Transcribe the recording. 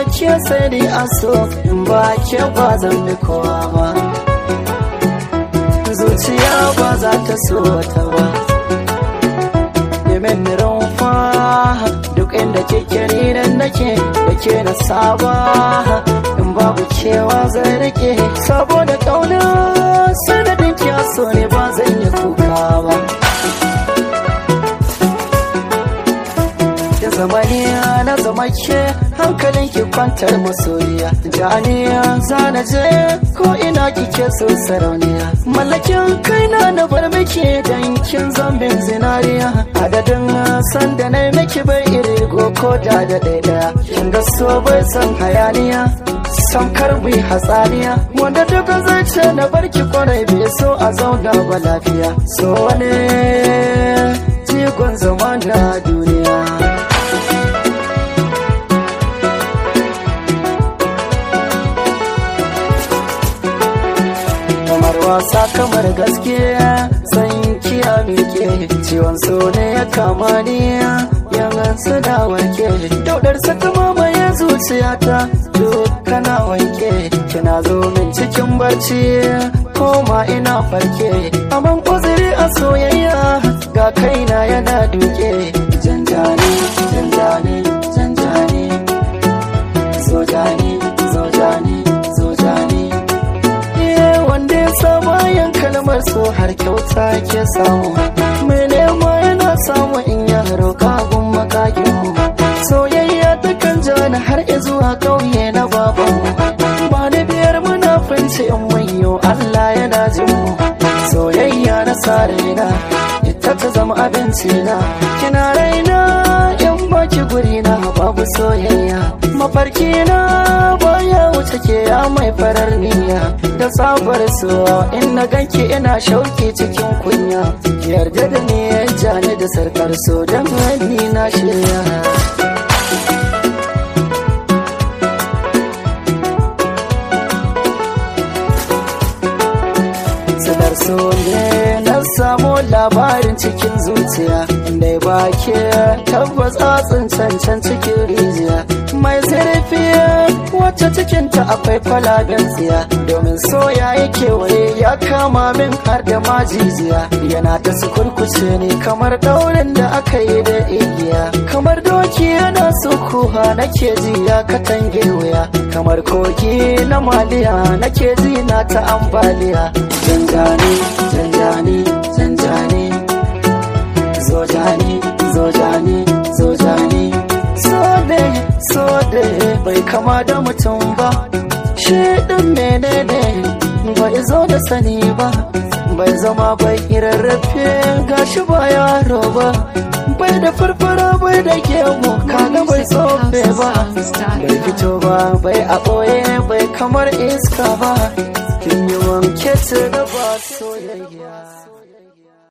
ke sai dai a so in ba ke ba zan bi kowa ba zuciya ba za ta so ta ba Nemen rumfa duk inda kike ni nan nake da ke na saba in babu kewa zai rike saboda kauna sanadin so ne ba zan yi kuka ba da zamaniya na zama ke hankalin ki kwantar masoyiya janiya zana je ko ina kike so sarauniya mallakin kaina na bar miki dan kin zambin zinariya adadin san da na miki bai iri ko da da ɗaya kin ga so bai san hayaniya san karbi hatsaniya wanda duka zai ce na barki kwarai bai so a zauna ba lafiya so ne jigon zama na duniya kamar wasa kamar gaske san kiya mike ciwon so ne ya kama ni yanzu da warke daudar saka mamaye zuciyata kana wanke kina zo min cikin barci koma ina farke aman uzuri a soyayya ga kaina yana duke janjani janjani janjani zojani zojani zojani wanda ya sa bayan kalmar so har kyauta ke samu mai nema yana samu in ya roƙa gun makakin soyayya ta kan jani har zuwa ƙauye na babanmu ba ni biyar munafunci in manyo Allah yana jin mu soyayya na sa raina ita ta zama abinci na kina raina in baki guri na babu soyayya mafarki na baya wuce ke ya mai farar niyya da sabar so in na ganki ina shauki cikin kunya yarda da ni jani da sarkar so don ni na shirya sanar so ne na samu labarin cikin zuciya da ba ke tabbas atsin cancan cikin rijiya mai zurfi wacce cikinta akwai kwalaben tsiya domin soya yake waye ya kama min har da majijiya yana ta sukurkuce ne kamar daurin da aka yi da igiya kamar doki yana sukuha nake ji ya katange wuya kamar kogi na maliya nake ji na ta ambaliya zanjani zanjani zanjani zojani zojani zojani sode sode bai kama da mutum ba shi din menene bai zo da sani ba bai zama bai irarrafe gashi ba yaro ba bai da farfara bai da gemu kaga bai tsofe ba bai fito ba bai a ɓoye bai kamar iska ba kin yi wanke ta da ba soyayya